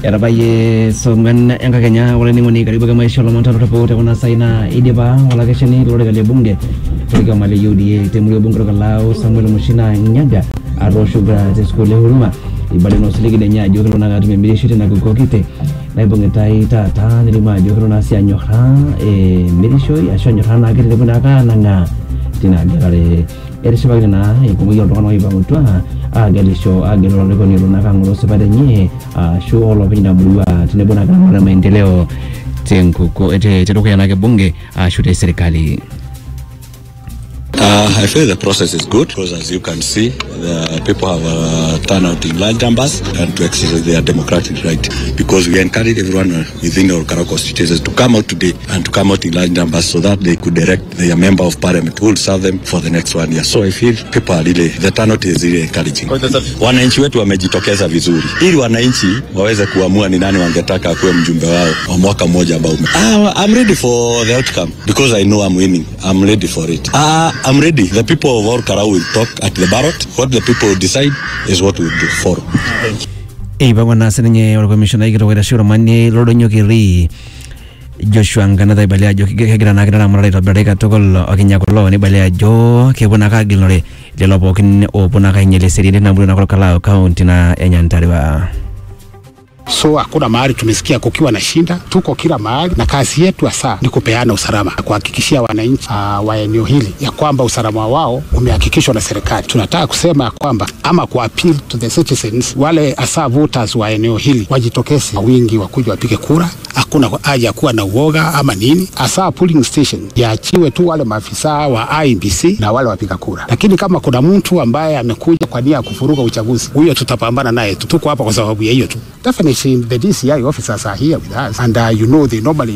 etabayie song'wan enkakenya olainining'oni karibu ake maisha olomon tanotopo tekuna sai naa idipa olakeshani lolorika le bunge lorkioma le UDA temurua bunge orkalau Samuel Mushina Nyaga atoosho kura te sukuul e Huruma ibala ina osiligi lenye ajo kelo naa atum emirisho tina kikoo kiti naibung'itai taata nelimu ajo kelo naa sii anyorraa emirishoi ashu anyorraa naa ketelepu naake anang'aa tina gelare etishipakine naa enkumoki oltung'anak oipang'utua agelisho agelu olarikoni olo naake ang'oroo sipat enye ashu olopeny ina murua tenebo naake nang'oru maendeleo tenkuko te- tedukuya naake bunge ashu te serikali Uh, I feel the process is good because, as you can see, the people have uh, turned out in large numbers and to exercise their democratic right. Because we encourage everyone uh, within our Karachi constituencies to come out today and to come out in large numbers so that they could elect their member of parliament who will serve them for the next one year. So I feel people are really, the turnout is really encouraging. Wananchi wetu wamejitokeza vizuri ili wananchi waweze kuamua ni nani wangetaka akuwe mjumbe wao wa mwaka mmoja ambao ume. Ah, I'm ready for the outcome because I know I'm winning. I'm ready for it. Ah, I'm ready. The people of all Karau will talk at the ballot. What the people decide is what we'll do for. eipang'wa naa sininye olkomishonai kitok oitashe ormanie lolodonyokiri Joshua Nganatha ibalia ajo kege- kegira naake neramatare aitobirari katukul okinya kulo nibalia ajo kepuo naake agilunore lelo pookin oopuo naake ainyial eseriani tina murua naake Olkalau kaunti na e Nyandarua. So hakuna mahali tumesikia kukiwa na shinda, tuko kila mahali, na kazi yetu hasa ni kupeana usalama, kuhakikishia wananchi uh, wa eneo hili ya kwamba usalama wao umehakikishwa na serikali. Tunataka kusema ya kwamba ama ku appeal to the citizens, wale hasa voters wa eneo hili wajitokeze kwa wingi, wakuja wapige kura. Hakuna haja ya kuwa na uoga ama nini, hasa polling station yaachiwe tu wale maafisa wa IEBC na wale wapiga kura, lakini kama kuna mtu ambaye amekuja kwa nia ya kufuruga uchaguzi, huyo tutapambana naye tu. Tuko hapa kwa sababu ya hiyo tu. Definitely the DCI officers are here with us and uh, you know they normally